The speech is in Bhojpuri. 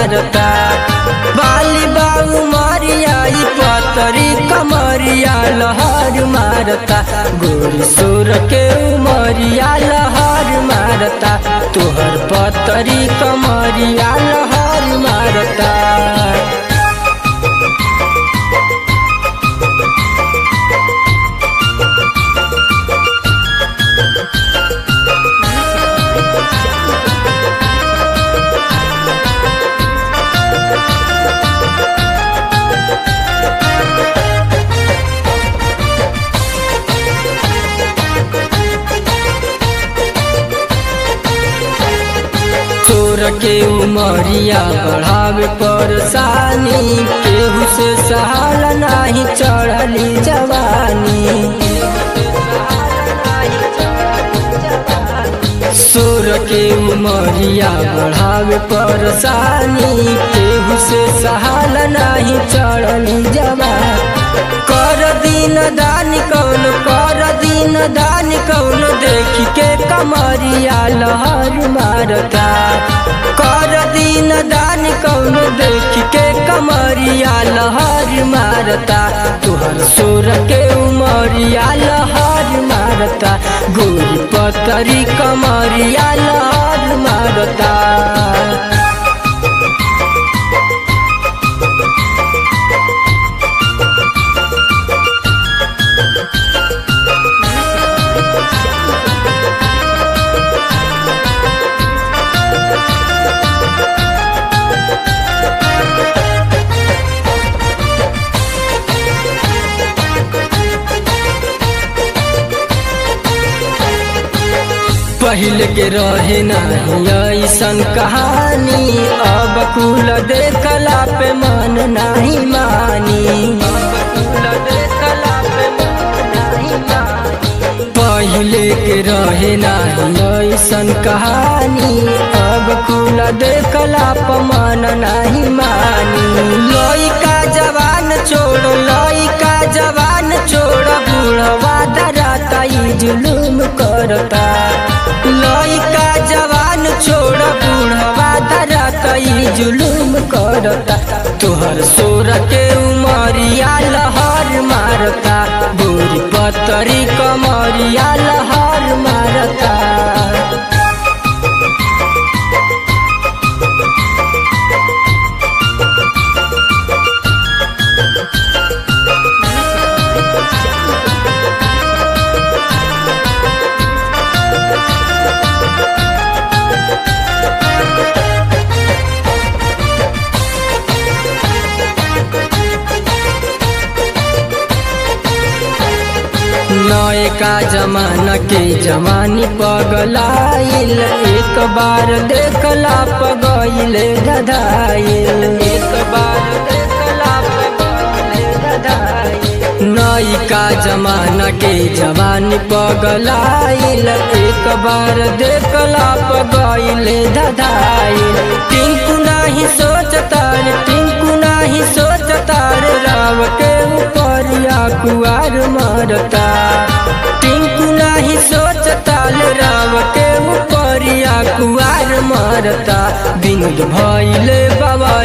मारता बाली बाऊ मारिया ई पतरी कमरिया लहर मारता गोरी सोर के उमरिया लहर मारता तोहर पतरी कमरिया लहर मारता चोर के उमरिया बढ़ावे परेशानी केहू से सहाल नाही चढ़ली जवानी सोर के उमरिया बढ़ावे परेशानी केहू से सहाल नाही चढ़ली जवानी कर दिन दान कौन कर दिन दान कौन देखी के कमरिया लहर मारता कर दिन दान कौन देखी के कमरिया लहर मारता तुहर सोर के उमरिया लहर मारता गोरी पतरी कमरिया लहर मारता पहले के रहे नहीं ऐसन कहानी अब कुल देखला पे मन नहीं मानी पहले के रहे नहीं ऐसन कहानी अब कुल देखला पे मन नहीं मानी लइका जवान छोड़ लइका जवान छोड़ बूढ़वा डराता ई जुलूम करता लइका जवान छोड़ बूढ़वा धरता ई जुलूम करता तोहर सोर के उमरिया लहर मारता गोरी पतरी कमरिया लहर मारता नयका जमाना के जवानी पगलाइल एक बार देखला पगइल गधाइल एक बार देखला पगइल गधाइल नयका जमाना के जवानी पगलाइल एक बार देखला पगइल गधाइल टिंकू नाही सोचता रे टिंकू नाही सोचता रे राव के ऊपरिया कुआर मरता टिंकू नाही सोचता ले राव के ऊपरिया कुआर मरता विनोद भइले बाबा